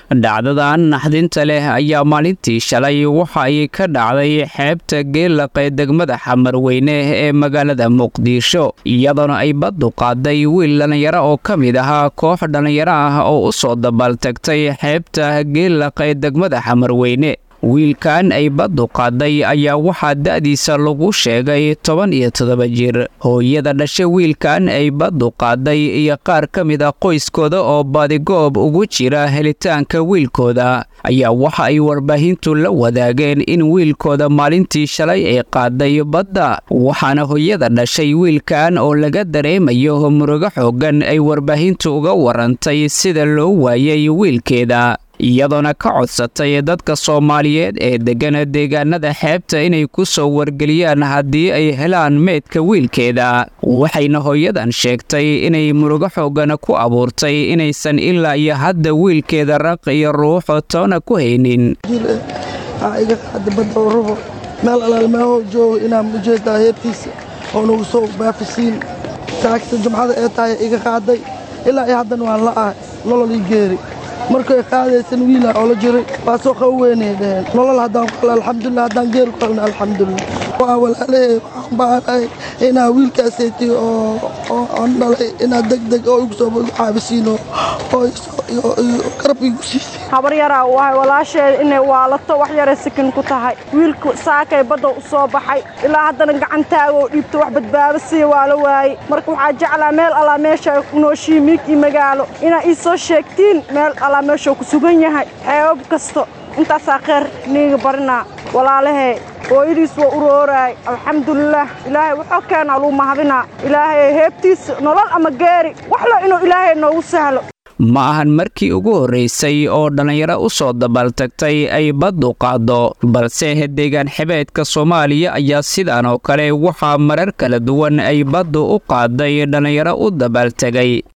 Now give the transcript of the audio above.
dhacdadan naxdinta leh ayaa maalintii shalay waxa ay ka dhacday xeebta geelaqee degmada xamarweyne ee magaalada muqdisho iyadoona ay baddu qaaday wiil dhallinyaro oo ka mid ahaa koox dhallinyaro ah oo u soo dabaaltagtay xeebta geelaqee degmada xamarweyne wiilkan ay baddu qaaday ayaa waxaa da'diisa lagu sheegay toban iyo toddoba jir hooyada dhashay wiilkan ay baddu qaaday iyo qaar ka mid a qoyskooda oo badigoob ugu jira helitaanka wiilkooda ayaa waxa ay warbaahintu la wadaageen in wiilkooda maalintii shalay ay qaaday badda waxaana hooyada dhashay wiilkan oo laga dareemayo murugo xooggan ay warbaahintu uga warantay sida loo waayay wiilkeeda iyadoona ka codsatay dadka soomaaliyeed ee deggana deegaanada xeebta inay ku soo wargeliyaan haddii ay helaan meydka wiilkeeda waxayna hooyadan sheegtay inay murugo xoogana ku abuurtay inaysan ilaa iyo hadda wiilkeeda raq iyo ruuxo toona ku haynin iga qaada badda oo rabo meel alaalmaaho joogo inaan ujeedaa heebtiisa oo nagu soo baafisiin saagta jumcada ee tahay iga qaaday ilaa iyo haddana waan la ahay nolol ii geeri markay qaadaysan wiila oo la jiray waa soo qaweynay dheheen nolol haddaan ku helo alxamdulilah haddaan geeri ku helna alxamdulilah waa walaalahey waxaan baanahay inaa wiilkaaseyti oo aan dhalay inaad deg deg oo igu soo caabisiino oo garab igu siisay habar yaraa u ahay walaasheeda inay waalato wax yaray sakin ku tahay wiilku saakay badda u soo baxay ilaa haddana gacantaaga oo dhiibto wax badbaado siiya waa la waayey marka waxaa jeclaa meel allaa meesha nooshiyi miig iyo magaalo inaa ii soo sheegtiin meel allaa meeshuu ku sugan yahay xeebab kasto intaasaa kheyr niiga barinaa walaalahey hooyadiis waa urooraay alxamdulilaah ilaahay wuxuu keenaa luu mahadinaa ilaahay heebtiisa nolol ama geeri waxlo inuu ilaahay noogu sahlo ma ahan markii ugu horraysay oo dhallinyaro u soo dabaaltagtay ay baddu qaaddo balse deegaan xebeedka soomaaliya ayaa sidaan oo kale waxaa marar kala duwan ay baddu u qaaday dhallinyaro u dabaaltegay